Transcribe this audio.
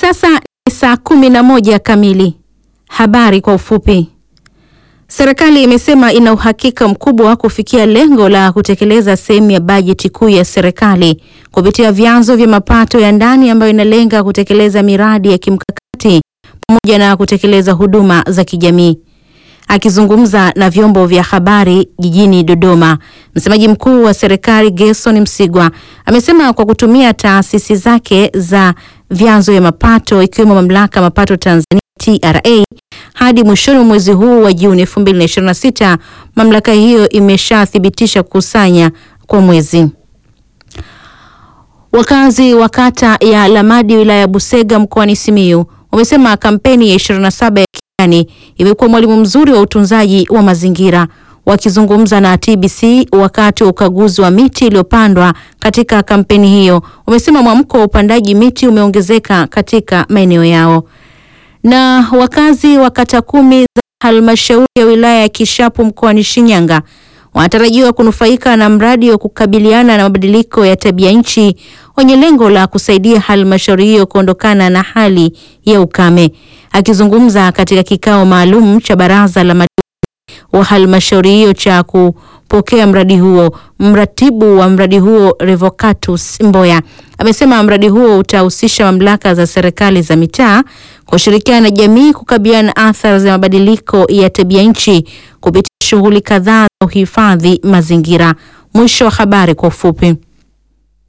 sasa ni saa kumi na moja kamili. Habari kwa ufupi. Serikali imesema ina uhakika mkubwa wa kufikia lengo la kutekeleza sehemu ya bajeti kuu ya serikali kupitia vyanzo vya mapato ya ndani ambayo inalenga kutekeleza miradi ya kimkakati pamoja na kutekeleza huduma za kijamii. Akizungumza na vyombo vya habari jijini Dodoma, msemaji mkuu wa serikali Gerson Msigwa amesema kwa kutumia taasisi zake za vyanzo vya mapato ikiwemo mamlaka ya mapato Tanzania TRA hadi mwishoni mwa mwezi huu wa Juni 2026 mamlaka hiyo imeshathibitisha kukusanya kwa mwezi. Wakazi wa kata ya Lamadi wilaya ya Busega mkoani Simiyu wamesema kampeni ya 27 ya kijani imekuwa mwalimu mzuri wa utunzaji wa mazingira. Wakizungumza na TBC wakati wa ukaguzi wa miti iliyopandwa katika kampeni hiyo, wamesema mwamko wa upandaji miti umeongezeka katika maeneo yao. Na wakazi wa kata kumi za halmashauri ya wilaya ya Kishapu mkoani Shinyanga wanatarajiwa kunufaika na mradi wa kukabiliana na mabadiliko ya tabia nchi wenye lengo la kusaidia halmashauri hiyo kuondokana na hali ya ukame. Akizungumza katika kikao maalum cha baraza la madiwani wa halmashauri hiyo cha kupokea mradi huo, mratibu wa mradi huo Revocatus Mboya amesema mradi huo utahusisha mamlaka za serikali za mitaa kushirikiana na jamii kukabiliana na athari za mabadiliko ya tabia nchi kupitia shughuli kadhaa za uhifadhi mazingira. Mwisho wa habari kwa ufupi.